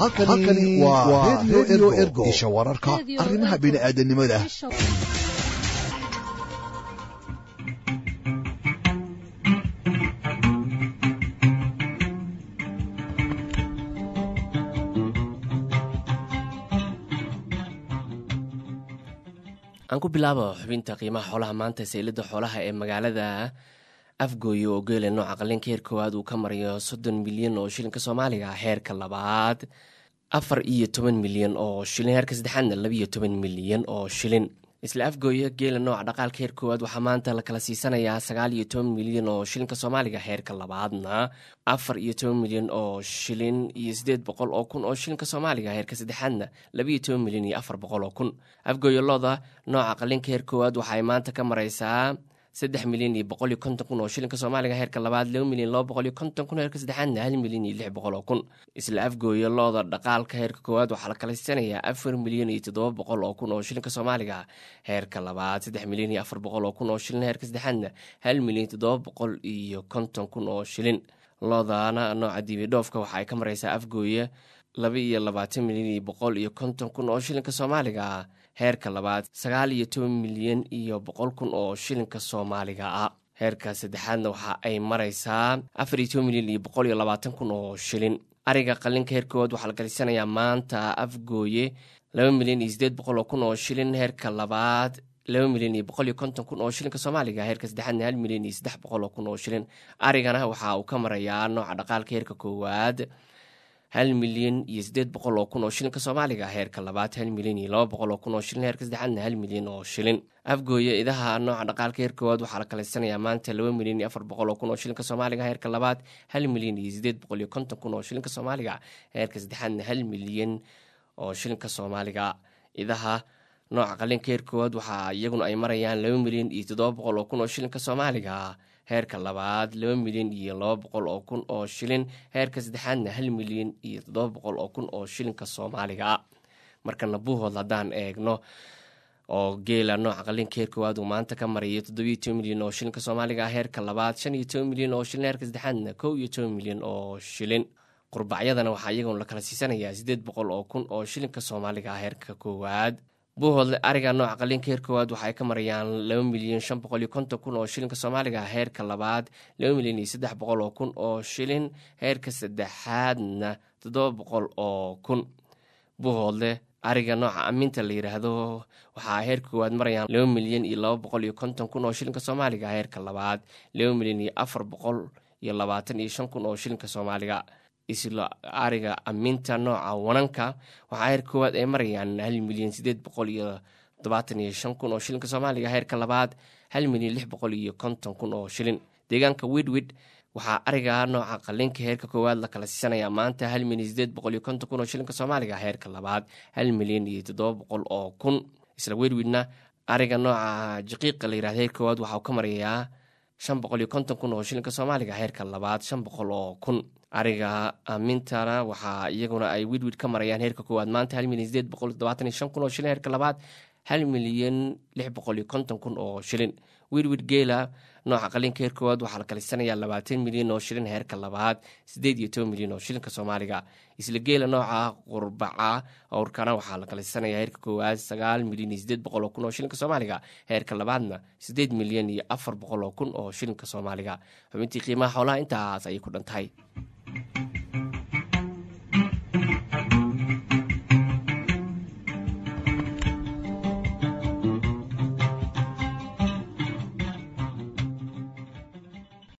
halkani waa redio ergo isha wararka arrimaha bini'aadanimada aan ku bilaabo xubinta qiimaha xoolaha maanta saylada xoolaha ee magaalada afgooye oo geela nooca qalinka heer koowaad uu ka marayo soddon milyan oo shilinka soomaaliga heerka labaad afar iyo toban milyan oo shilin heerka saddexaadna labiiyo toban milyan oo shilin isla afgooye geela nooca dhaqaalka heer koowaad waxaa maanta la kala siisanayaa sagaal iyo toban milyan oo shilinka soomaaliga heerka labaadna afar iyo toban milyan oo shilin iyo sideed boqol oo kun oo shilinka soomaaliga heerka saddexaadna labiiyo toban milyan iyo afar boqol oo kun afgooye looda nooca qalinka heer koowaad waxaay maanta ka mareysaa saddex milyan iyo boqol iyo konton kun oo shilinka soomaaliga heerka labaad laba milyan laba boqol iyo konton kun heerka saddexaadna hal milyan iyo lix boqol oo kun isla afgooye looda dhaqaalka heerka koowaad waxaa la kala siisanayaa afar milyan iyo toddoba boqol oo kun oo shilinka soomaaliga heerka labaad saddex milyan iyo afar boqol oo kun oo shilin heerka saddexaadna hal milyan iyo toddoba boqol iyo konton kun oo shilin loodana nooca diibidhoofka waxa ay ka mareysaa afgooye laba iyo labaatan milyan iyo boqol iyo konton kun oo shilinka soomaaliga heerka labaad sagaal iyo toban milyan iyo boqol kun oo shilinka soomaaliga ah heerka saddexaadna waxa ay mareysaa afar iyo toban milyan iyo boqol iyo labaatan kun oo shilin ariga qalinka heer koowaad waxaa la galisanayaa maanta afgooye laba milyan iyo sideed boqol oo kun oo shilin heerka labaad laba milyan iyo boqol iyo konton kun oo shilinka soomaaliga heerka saddexaadna hal milyan iyo saddex boqol oo kun oo shilin arigana waxa uu ka marayaa nooca dhaqaalka heerka koowaad hal milyan iyo sideed boqol oo kun oo shilinka soomaaliga heerka labaad hal milyan iyo laba boqol oo kun oo shilin heerka saddexaadna hal milyan oo shilin afgooye idaha nooca dhaqaalka heer koowaad waxaa la kalaysanayaa maanta laba milyan iyo afar boqol oo kun oo shilinka soomaaliga heerka labaad hal milyan iyo sideed boqol iyo konton kun oo shilinka soomaaliga heerka saddexaadna hal milyan oo shilinka soomaaliga idaha nooca qalinka heer koowaad waxaa iyaguna ay marayaan laba milyan iyo toddoba boqol oo kun oo shilinka soomaaliga heerka labaad laba milyan iyo laba boqol oo kun oo shilin heerka saddexaadna hal milyan iyo toddoba boqol oo kun oo shilinka soomaaliga markana buuhood haddaan eegno oo geela nooca qalinka heer koowaad uu maanta ka marayo toddobiyo toban milyan oo shilinka soomaaliga heerka labaad shan iyo toban milyan oo shilin heerka saddexaadna kow iyo toban milyan oo shilin qurbacyadana waxaa iyaguna la kala siisanayaa siddeed boqol oo kun oo shilinka soomaaliga heerka koowaad buuhoodle ariga nooca qalinka heer koowaad waxa ay ka marayaan laba milyan shan boqol iyo konton kun oo shilinka soomaaliga heerka labaad laba milyan iyo saddex boqol oo kun oo shilin heerka saddexaadna toddoba boqol oo kun buuhoodle ariga nooca aminta la yidhaahdo waxaa heerka koowaad marayaan laba milyan iyo laba boqol iyo konton kun oo shilinka soomaaliga heerka labaad laba milyan iyo afar boqol iyo labaatan iyo shan kun oo shilinka soomaaliga isla ariga aminta nooca wananka waxaa heer koowaad ay marayaan hal milyan sideed boqol iyo todobaatan iyo shan kun oo shilinka soomaaliga heerka labaad hal milyan lix boqol iyo konton kun oo shilin deegaanka widwid waxaa ariga nooca qalinka heerka koowaad la kala siisanayaa maanta hal milyan sideed boqol iyo konton kun oo shilinka soomaaliga heerka labaad hal milyan iyo toddoba boqol oo kun isla widwidna ariga nooca jaqiiqa la yirahda heer koowaad waxauu ka marayaa shan boqol iyo konton kun oo shilinka soomaaliga heerka labaad shan boqol oo kun ariga amintana waxaa iyaguna ay widwid ka marayaan heerka koowaad maanta hal milyan sideed boqol todobaatan iyo shan kun oo shilin heerka labaad hal milyan lix boqol iyo konton kun oo shilin widwid geela nooca qalinka heer koowaad waxaa la kalisanayaa labaatan milyan oo shilin heerka labaad sideed iyo toban milyan oo shilinka soomaaliga isla geela nooca qurbaca owrkana waxaa la kalisanayaa heerka koowaad sagaal milyan iyo sideed boqol oo kun oo shilinka soomaaliga heerka labaadna sideed milyan iyo afar boqol oo kun oo shilinka soomaaliga xubintii qiimaha xoolaha intaas ayay ku dhan tahay